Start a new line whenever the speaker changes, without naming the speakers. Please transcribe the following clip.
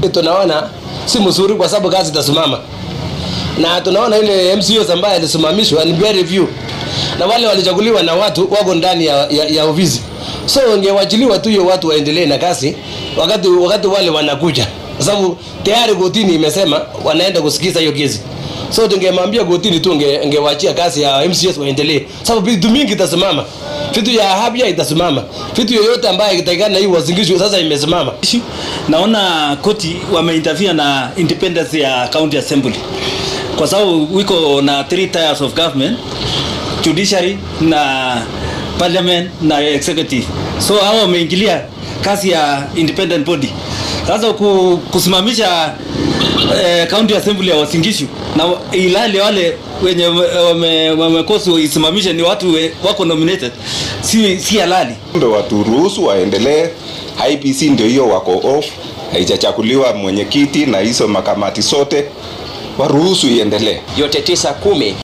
Tunaona si mzuri kwa sababu kazi itasimama, na tunaona ile MCOs ambaye alisimamishwa ni peer review, na wale walichaguliwa na watu wako ndani ya, ya, ya ofisi, so ingewachiliwa tu hiyo watu waendelee na kazi wakati wakati wale wanakuja, kwa sababu tayari kotini imesema wanaenda kusikiza hiyo kesi. So tungemwambia kotini tu inge- ingewachia kazi ya MCS waendelee, sababu vitu mingi itasimama, vitu ya afya itasimama, vitu yoyote ambayo ikitakikana hii wazingishwe sasa imesimama.
issue. Naona koti wameinterfere na independence ya county assembly kwa sababu wiko na three tiers of government judiciary na parliament na executive, so hao wameingilia kazi ya independent body. Sasa ku- kusimamisha eh, county assembly ya Wasingishu na wa- ilali wale wenye wame- wamekosa isimamishe ni watu we, wako nominated, si, si halali.
Ndo waturuhusu waendelee. IPC ndio hiyo wako off, haijachakuliwa mwenyekiti na hizo makamati sote, waruhusu iendelee.
yote tisa kumi